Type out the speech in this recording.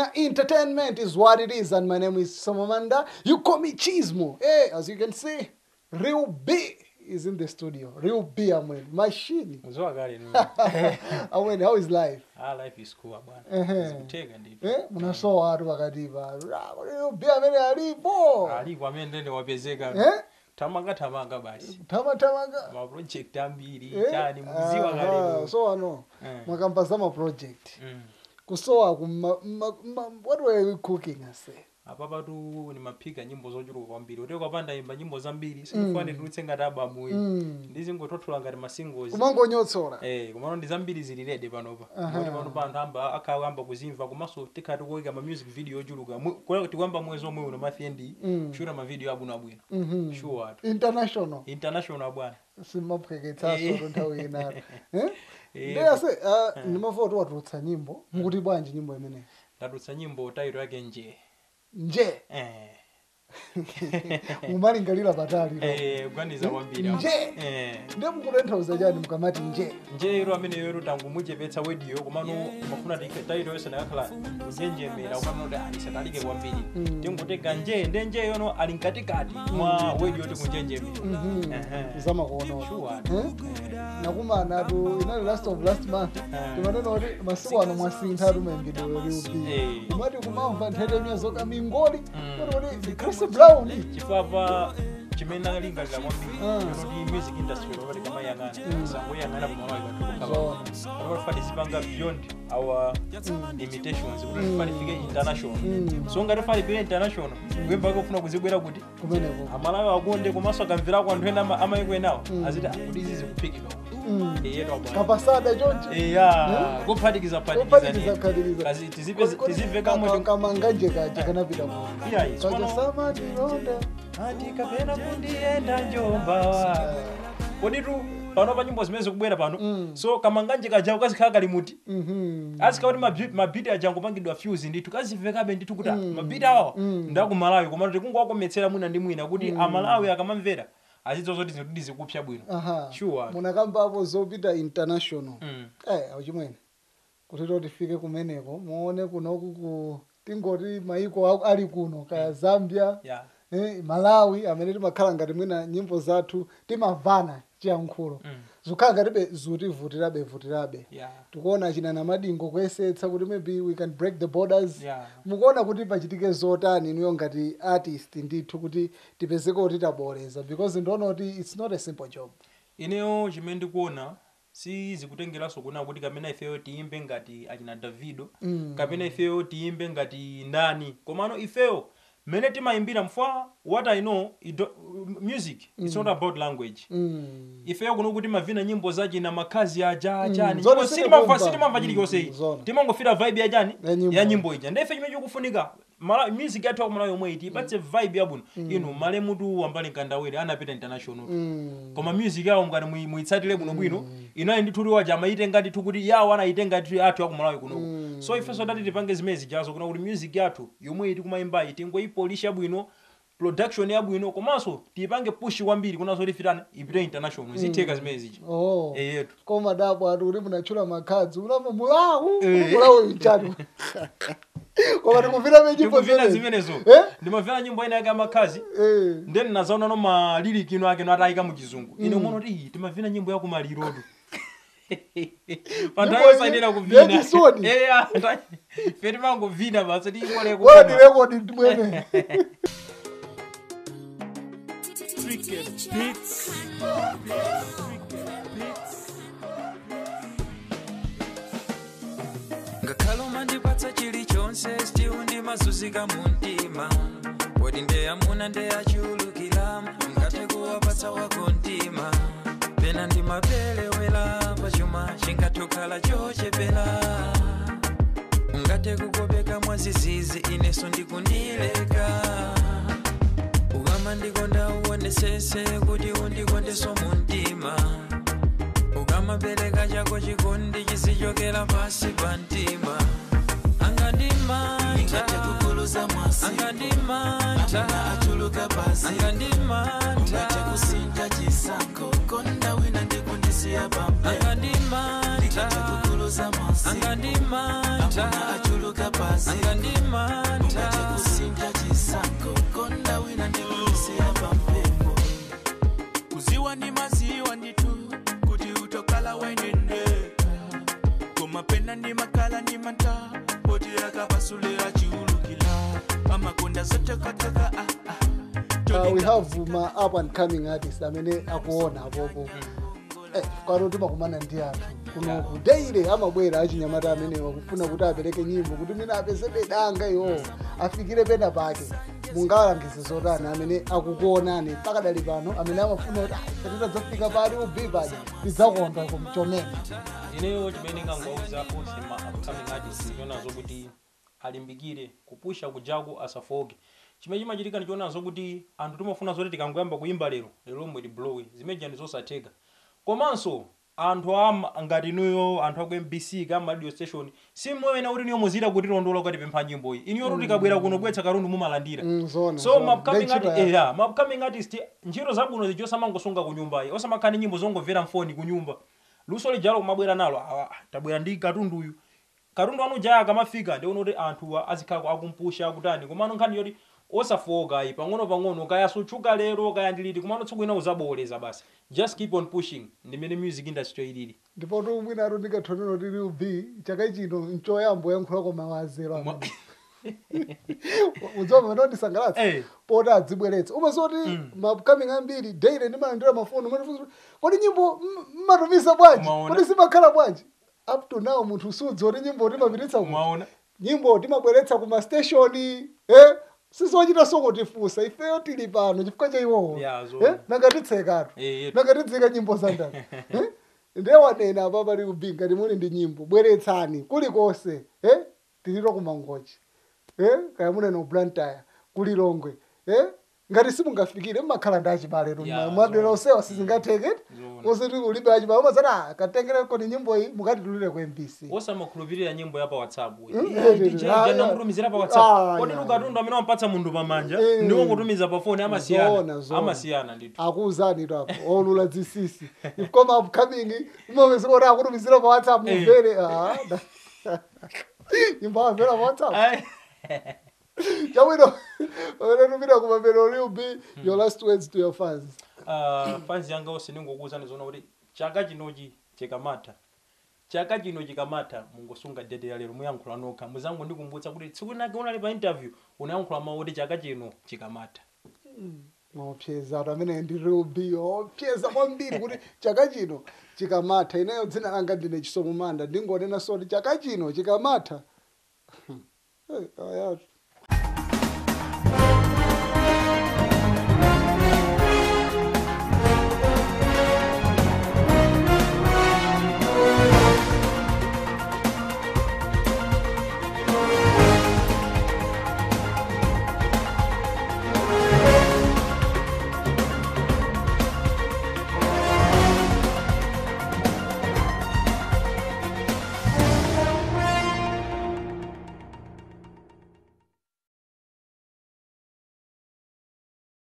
Kenya Entertainment is what it is, and my name is Samamanda. You call me Chismo. Hey, as you can see, Real B is in the studio. Real B, I mean, machine. Mzoa kale ni. I mean, how is life? Ah life is cool bwana. Ehe. Zikuteka ndipo. Eh, munasowa watu wakatipa Real B amene alipo Alipo amene ndende wapezeka. Eh? Tamanga tamanga basi. tamatamanga Ma project ambiri Eh? chani muziwa Aha, kale. so ano Eh. mwakamba ma project Mm. kusowa kuma ma, ma, what were you cooking I say apa patu nimaphika nyimbo zochuluka kwambiri uteko apanda imba nyimbo zambiri sindifane tulutse ngati abamuyi Mm. ndizingothothula ngati masingles kumangonyotsola Eh, kumano ndi zambiri zili ready panopa Aha. kuti pano pa anthu amba akayamba kuzimva komanso tikhati kuwika ma music video ochuluka Mu- kwa- tikuyamba mwezi omwe uno mafiendi Mm. kushuta ma video abwinobwino Mhm. sure atu international international bwana simaphweketsaso Eh. nthawi inalo Eh. ndeyase ndimafota watulutsa nyimbo mukuti bwanji nyimbo imeneyi ndatulutsa nyimbo taito yake nje nje eh mumalingalira patali eh kuganiza kwambiri apo. Nje. eh nde mukutanthauza chani mukamati nje njero amene yero tangu muchepetsa wediyo komano mafuna taito yonse nakakhala kunjenjemera komano kuti alisatalike kwambiri Mm. tingotega nje nde nje yono ali mkatikati mwa wediyo tikunjenjemera Mhm. Ehe. zamakuonawo Sure. Eh? nakumanatu inali last of last month timanena kuti masiku ano mwasinthatu mayimbidwe liubi Eh. kumati kumamva nthetemya zoka mingoli Mm. kuti kuti chris brown chifukwa chimene nalingalira kwambiri Ah. yonoti music industry lopati kamayang'ana sangoyang'ana Zona. pamalawipatifati zipanga beyond our limitations kuti tifati fike international Mm. so ngati fali pile international kuyembake kufuna kuzibwera kuti kumeneko amalawi akonde komanso akamverako anthu ena ama- amayiko enawo aziti "Ah, kuti izi zikuphikidwa Mm. iyetu abwana kapasada chonje eya kuphatikiza Kuphatikiza, phatikizani phatikiza. kazi tizipe- tizive kamwe kamanganje kaja kanapita mu Iya, kaja tsono- samatilonda ati kapena kundiyenda njomba wako koditu pano pa nyimbo zimene zikubwera pano Mm. so kamanganje kajawo kazikhala kali muti Mhm. azikhala kuti mabi- mabiti aja angopangidwa fuse ndithu kazimvekabe ndithu kuti mabiti awa Mm. ndakumalawi koma tikungowakometsera mwina ndi mwina kuti amalawi akamamvera azidziwa zoti zinthu zikupsa bwino aha Sure. munakambapo zopita international Mm. eh auchimwene kuti totifike kumeneko muone kunoku ku tingoti maiko aku- ali kuno kaya zambia yeah eh, malawi amene timakhala ngati mwina nyimbo zathu timavana chiyankhulo Mm. zikhala ngatibe zutivutirabe vutirabe yeah tikuona china na madingo kuyesetsa kuti maybe we can break the borders yeah mukuona kuti pachitike zotani inuyo ngati artist ndithu kuti tipezeke kuti taboleza because ndiona kuti it's not a simple job ineyo chimene ndikuona si zikutengeranso kuona kuti kapena ifeyo tiyimbe ngati achina davido Mm. kapena ifeyo tiyimbe ngati ndani komano ifeyo mmene timayimbira mfwa what i know it do, music it's not about language mm. ifeyo kuno kuti mavina nyimbo zachina makhazi aja achani Zone Nyimbo sitimamva. sitimamva sitimamva Mm, chilichonse mm, zone. timangofira vibe yachani Ya nyimbo. ya nyimbo ija ndife chimene chikufunika Mala- music yathu akumalayo yomwe iti ipatse vibe yabwino inu male mutu wambali nkandawire anapita international Mm. koma music yawo ngati mui- muitsatire bwinobwino inayi ndithu waja amayitenga ndithu kuti yawo anayitenga ndithu athu akumalawi kunoku so ifenso dati tipange zimene zijazo kuna kuti music yathu yomwe iti kumayimbayi tingoyipolisha bwino production yabwino komanso tiyipange push kwambiri kunazo tifitani ipite international zitheka zimene zija oh. eyetu koma dapo ati kuti munatchula makhadzi unamva mulawu Eh. mulawu ichatu koma tikuvina menyimbo tikuvina zimene zimenezo Eh? ndimavina nyimbo ina yake amakhazi Eh. then nazaona no maliriki ino ake no atayika mu chizungu ine umono ti "Ih, timavina nyimbo ya kumalirodo panthawi yosayenera kuvina yachisoni. eya fe timangovina basi tiikole wala kukoma ndirekodi ndimwene ngakhale umandipatsa chilichonse still ndimazunzika mu mtima poti ndeyamuna ndeyachulukira ngate kuwapatsa wako mtima pena ndimapelewera pachuma chingatokhala chochepera ungate kukopeka mwazizizi ineso ndikundileka ukama ndikonda uonesese kuti undikondeso mu mtima ukamapereka chako chikondi chisichokera pasi pa mtima angandimanta angandimanta angandimanta angandimanta angandimanta kutuluka pasi anga ndimanta kusintha chisankho konda wina ndikulisira pampepo kuziwa ndi maziwa nditu kuti utokala wainendeka komapena ndi makala ndi manta poti akapasulira chiulukila amakonda zotekateka ah, ah. uh, we have ma up and coming artist amene akuona apopo eh, kwano timakumana ndi anthu kunoku daily amabwera achinyamata amene wakufuna kuti apereke nyimbo kuti mina apezebe danga iwo afikire pena pake mungalangize zotani amene akukuonani pakadali pano amene amafuna kuti tatitadzafika pali ubi pali tidzakonda kumchomena ineyo chimene ngangwauza onse ma upcoming artist chionazo kuti alimbikire kupusha kujaku asafoke chimene chimachitika ndichionazo kuti anthu timafuna zoti tikangoyamba kuimba lero lero lomwe tiblowe zimeja ndi zosatheka komanso anthu ama ngati inuyo anthu aku mbc kama radio station simwena kuti niyo muzita kuti londola kuti pempha nyimbo iyi iniyo kuti tikabwera kuno kubwetsa katundu mumalandira Mm, zona, so zona. ma upcoming Ndi ntchito artist yake. yeah, ma upcoming artist ntchito zabwino zijo samangosunga ku nyumbayi osamakhala ndi nyimbo zongomvera mfoni ku nyumba luso lijalo kumabwera nalo awa tabwera ndi katundu uyu katundu anu jaya akamafika ndiona kuti anthu azikhala akumpusha kutani komano nkhani yoti osafoka iyi pang'ono pang'ono kaya sutchuka lero kaya ndiliti komano tsiku ina uzaboleza basi just keep on pushing ndimene music industry ilili ndipo tu mwina atu ndikathonero tili ubi chaka chino nchoyambo yankhula koma wazero Mwa- udzoma pano ndisangalatsa Eh. poti adzibweretsa umaziwa kuti maupcoming ambiri daily ndimalandira mafoni umatifunsa kuti kodi nyimbo m- mmatumiza bwanji Umaona. kodi zimakhala bwanji up to now munthu usudziwa kuti nyimbo timapititsa ku mwaona nyimbo timabweretsa kuma stationi eh sizochita sokotifunsa ifeyo tili pano chifukwa cha iwowo Ya, zona. eh? nangatitsekatu Eh, yetu. nangatitsika nyimbo za ndani eh? ndewanena apa pali kubinga ngati muli ndi nyimbo bweretsani kulikonse eh? tiliro kumangochi eh? kaya munena ublantaya kulilongwe eh? ngati simungafikire mmakhala ndi achibale Ya, mwadera zona. osewa sizingatheke Zona. usiti ulibe achibale umazati katengereko ni nyimbo iyi mukatitulire ku mbc osamakhulupirira nyimbo ya pa whatsapp Mm, eh, eh, eh, ah, ndinamutumizira pa ah, whatsapp kodi ya, lukatundu amene wampatsa munthu pamanja Eh. ndiwo kutumiza pa foni Zona, amasiyana zona. amasiyana ndithu akuuzani tapo olula dzisisi ifukoma upcoming umapezeka kuti akutumizira pa whatsapp Eh. mumvere ah, da- nyimbo amvera pa whatsapp Ai. chabwino unatumira kumapero lil b your last words to your fans Ah, fans yanga onse ndingokuwuzani zona kuti chaka chinochi chikamatha chaka chino chikamatha mungosunga dede ya lero muyankhula nokha muzango ndikumbutsa kuti tsiku linake unali pa interview unayankhula mawu kuti chaka chino chikamatha opyeza atu amene ndi lil b opyeza kwambiri kuti chaka chino chikamatha ineyo dzina langa ndine chisomo manda ndingonena so kuti chaka chino chikamatha Eh, ayatu